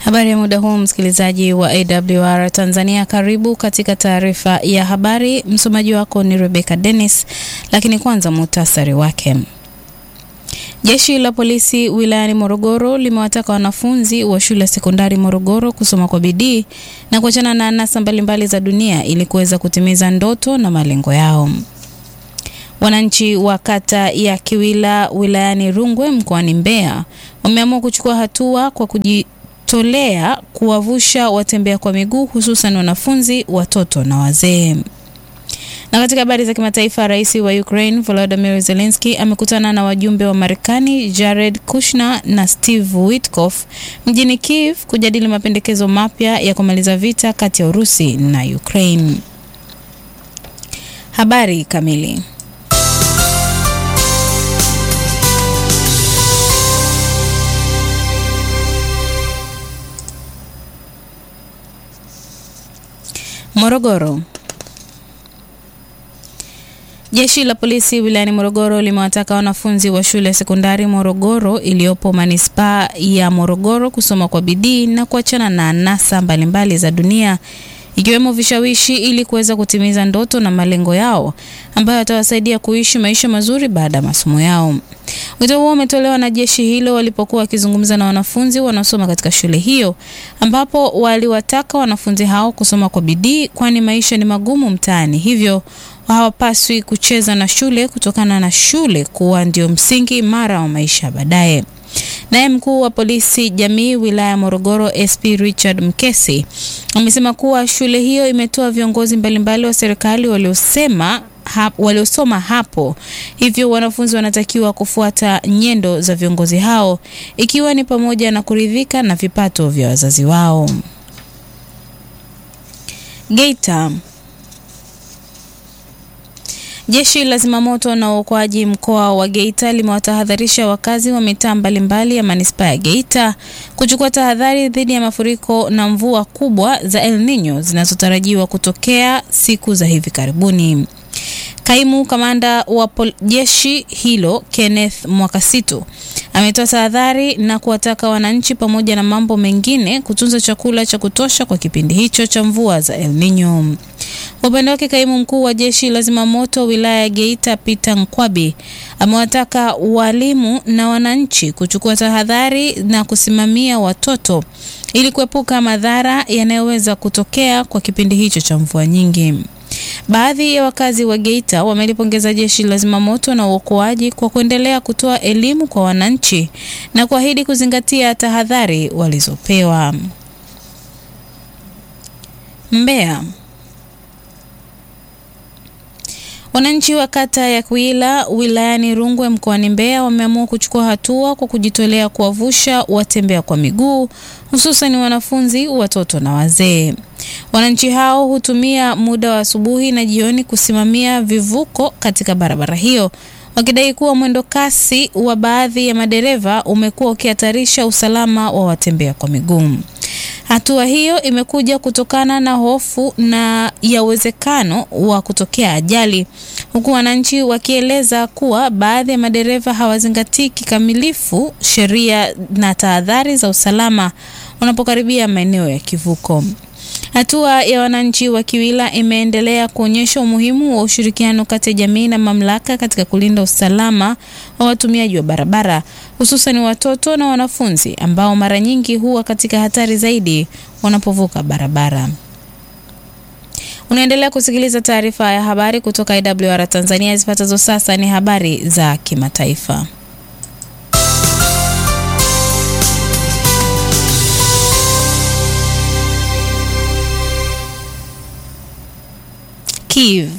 Habari ya muda huu, msikilizaji wa AWR Tanzania, karibu katika taarifa ya habari. Msomaji wako ni Rebecca Dennis, lakini kwanza muhtasari wake. Jeshi la polisi wilayani Morogoro limewataka wanafunzi wa shule ya sekondari Morogoro kusoma kwa bidii na kuachana na anasa mbalimbali za dunia ili kuweza kutimiza ndoto na malengo yao. Wananchi wa kata ya Kiwila wilayani Rungwe mkoani Mbeya wameamua kuchukua hatua kwa kujitolea kuwavusha watembea kwa miguu hususan wanafunzi, watoto na wazee. Na katika habari za kimataifa, rais wa Ukraine Volodymyr Zelensky amekutana na wajumbe wa Marekani Jared Kushner na Steve Witkoff mjini Kiev kujadili mapendekezo mapya ya kumaliza vita kati ya Urusi na Ukraine. Habari kamili. Morogoro. Jeshi la polisi wilayani Morogoro limewataka wanafunzi wa shule ya sekondari Morogoro iliyopo manispaa ya Morogoro kusoma kwa bidii na kuachana na anasa mbalimbali za dunia ikiwemo vishawishi ili kuweza kutimiza ndoto na malengo yao ambayo yatawasaidia kuishi maisha mazuri baada ya masomo yao. Wito huo umetolewa na jeshi hilo walipokuwa wakizungumza na wanafunzi wanaosoma katika shule hiyo, ambapo waliwataka wanafunzi hao kusoma kwa bidii, kwani maisha ni magumu mtaani, hivyo hawapaswi kucheza na shule kutokana na shule kuwa ndio msingi imara wa maisha baadaye. Naye mkuu wa polisi jamii wilaya ya Morogoro SP Richard Mkesi amesema kuwa shule hiyo imetoa viongozi mbalimbali wa serikali waliosema hap, waliosoma hapo, hivyo wanafunzi wanatakiwa kufuata nyendo za viongozi hao ikiwa ni pamoja na kuridhika na vipato vya wazazi wao. Geita. Jeshi la zimamoto na uokoaji mkoa wa Geita limewatahadharisha wakazi wa mitaa mbalimbali ya manispaa ya Geita kuchukua tahadhari dhidi ya mafuriko na mvua kubwa za El Nino zinazotarajiwa kutokea siku za hivi karibuni. Kaimu kamanda wa jeshi hilo Kenneth Mwakasitu ametoa tahadhari na kuwataka wananchi pamoja na mambo mengine kutunza chakula cha kutosha kwa kipindi hicho cha mvua za El Nino. Kwa upande wake kaimu mkuu wa jeshi la zimamoto wilaya ya Geita Peter Nkwabi amewataka walimu na wananchi kuchukua tahadhari na kusimamia watoto ili kuepuka madhara yanayoweza kutokea kwa kipindi hicho cha mvua nyingi. Baadhi ya wakazi wa Geita wamelipongeza jeshi la zimamoto na uokoaji kwa kuendelea kutoa elimu kwa wananchi na kuahidi kuzingatia tahadhari walizopewa. Mbeya. Wananchi wa kata ya Kwila wilayani Rungwe mkoani Mbeya wameamua kuchukua hatua kwa kujitolea kuwavusha watembea kwa miguu hususan wanafunzi, watoto na wazee. Wananchi hao hutumia muda wa asubuhi na jioni kusimamia vivuko katika barabara hiyo wakidai kuwa mwendo kasi wa baadhi ya madereva umekuwa ukihatarisha usalama wa watembea kwa miguu. Hatua hiyo imekuja kutokana na hofu na ya uwezekano wa kutokea ajali, huku wananchi wakieleza kuwa baadhi ya madereva hawazingatii kikamilifu sheria na tahadhari za usalama wanapokaribia maeneo ya kivuko. Hatua ya wananchi wa Kiwila imeendelea kuonyesha umuhimu wa ushirikiano kati ya jamii na mamlaka katika kulinda usalama wa watumiaji wa barabara, hususan watoto na wanafunzi ambao mara nyingi huwa katika hatari zaidi wanapovuka barabara. Unaendelea kusikiliza taarifa ya habari kutoka IWR Tanzania. Zifuatazo sasa ni habari za kimataifa. Kiev.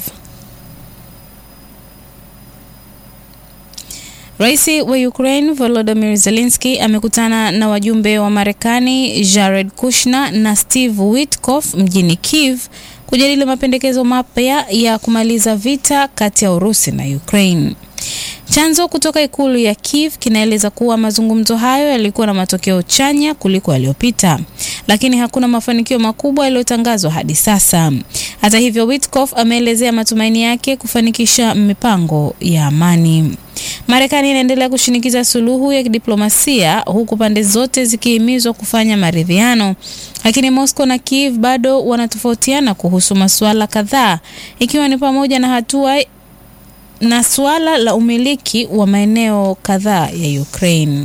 Rais wa Ukraine Volodymyr Zelensky amekutana na wajumbe wa Marekani Jared Kushner na Steve Witkoff mjini Kiev kujadili mapendekezo mapya ya kumaliza vita kati ya Urusi na Ukraine. Chanzo kutoka ikulu ya Kiev kinaeleza kuwa mazungumzo hayo yalikuwa na matokeo chanya kuliko yaliyopita, lakini hakuna mafanikio makubwa yaliyotangazwa hadi sasa. Hata hivyo, Witkoff ameelezea matumaini yake kufanikisha mipango ya amani. Marekani inaendelea kushinikiza suluhu ya kidiplomasia huku pande zote zikihimizwa kufanya maridhiano, lakini Moscow na Kiev bado wanatofautiana kuhusu masuala kadhaa, ikiwa ni pamoja na hatua na suala la umiliki wa maeneo kadhaa ya Ukraine.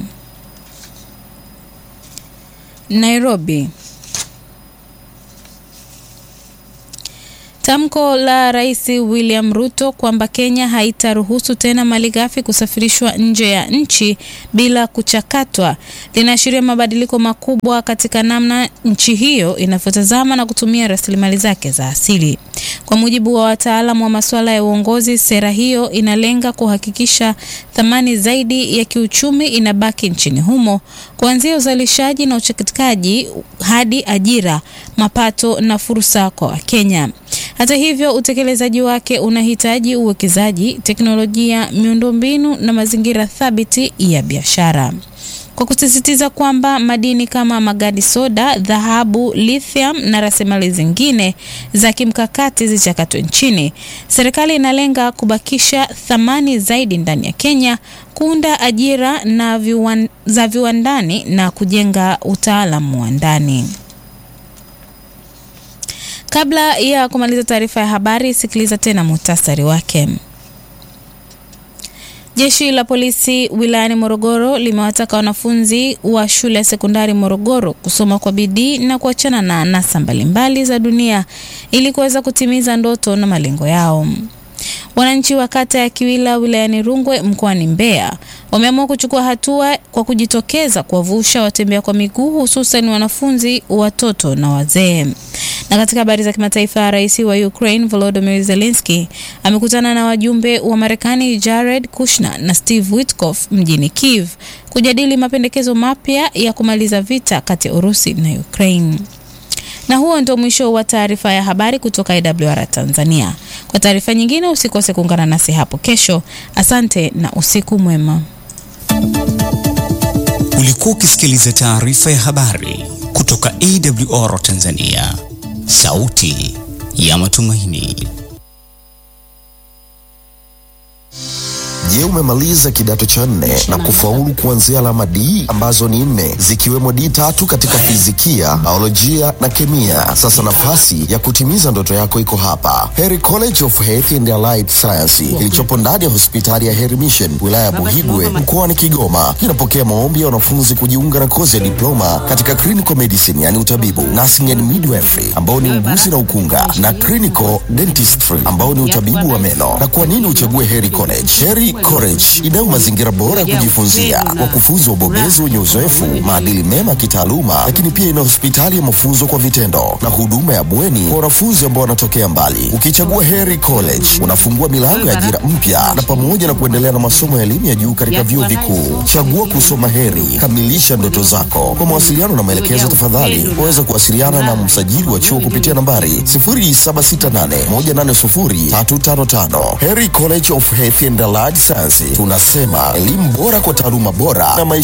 Nairobi. Tamko la Rais William Ruto kwamba Kenya haitaruhusu tena malighafi kusafirishwa nje ya nchi bila kuchakatwa linaashiria mabadiliko makubwa katika namna nchi hiyo inavyotazama na kutumia rasilimali zake za asili. Kwa mujibu wa wataalamu wa masuala ya uongozi, sera hiyo inalenga kuhakikisha thamani zaidi ya kiuchumi inabaki nchini humo, kuanzia uzalishaji na uchakataji hadi ajira, mapato na fursa kwa Wakenya. Hata hivyo, utekelezaji wake unahitaji uwekezaji, teknolojia, miundombinu na mazingira thabiti ya biashara. Kwa kusisitiza kwamba madini kama magadi soda, dhahabu, lithium na rasilimali zingine za kimkakati zichakatwe nchini, serikali inalenga kubakisha thamani zaidi ndani ya Kenya, kuunda ajira na viwan, za viwandani na kujenga utaalamu wa ndani. Kabla ya kumaliza taarifa ya habari, sikiliza tena muhtasari wake. Jeshi la polisi wilayani Morogoro limewataka wanafunzi wa shule ya sekondari Morogoro kusoma kwa bidii na kuachana na anasa mbalimbali za dunia ili kuweza kutimiza ndoto na malengo yao. Wananchi wa kata ya Kiwila wilayani Rungwe mkoani Mbeya wameamua kuchukua hatua kwa kujitokeza kuwavusha watembea kwa miguu hususan wanafunzi, watoto na wazee. Na katika habari za kimataifa, rais wa Ukraine Volodymyr Zelensky amekutana na wajumbe wa Marekani Jared Kushner na Steve Witkoff mjini Kiev kujadili mapendekezo mapya ya kumaliza vita kati ya Urusi na Ukraine. Na huo ndio mwisho wa taarifa ya habari kutoka AWR Tanzania. Kwa taarifa nyingine usikose kuungana nasi hapo kesho. Asante na usiku mwema. Ulikuwa ukisikiliza taarifa ya habari kutoka AWR Tanzania, sauti ya matumaini. Je, umemaliza kidato cha nne na kufaulu kuanzia alama D ambazo ni nne zikiwemo D tatu katika fizikia, biolojia na kemia? Sasa nafasi ya kutimiza ndoto yako iko hapa, Heri College of Health and Allied Science kilichopo ndani ya hospitali ya Heri Mission wilaya ya Buhigwe mkoani Kigoma. Kinapokea maombi ya wanafunzi kujiunga na kozi ya diploma katika clinical medicine, yani utabibu, nursing and midwifery ambao ni uguzi na ukunga, na clinical dentistry ambao ni utabibu wa meno. Na kwa nini uchague Heri College? Heri College inayo mazingira bora ya kujifunzia, wakufunzi wabobezi wenye uzoefu, maadili mema ya kitaaluma, lakini pia ina hospitali ya mafunzo kwa vitendo na huduma ya bweni kwa wanafunzi ambao wanatokea mbali. Ukichagua Heri College unafungua milango ya ajira mpya na pamoja na kuendelea na masomo ya elimu ya juu katika vyuo vikuu. Chagua kusoma Heri, kamilisha ndoto zako. Kwa mawasiliano na maelekezo, tafadhali waweza kuwasiliana na msajili wa chuo kupitia nambari 0768180355. Heri College of Health and Allied Science, tunasema elimu bora kwa taaluma bora na maisha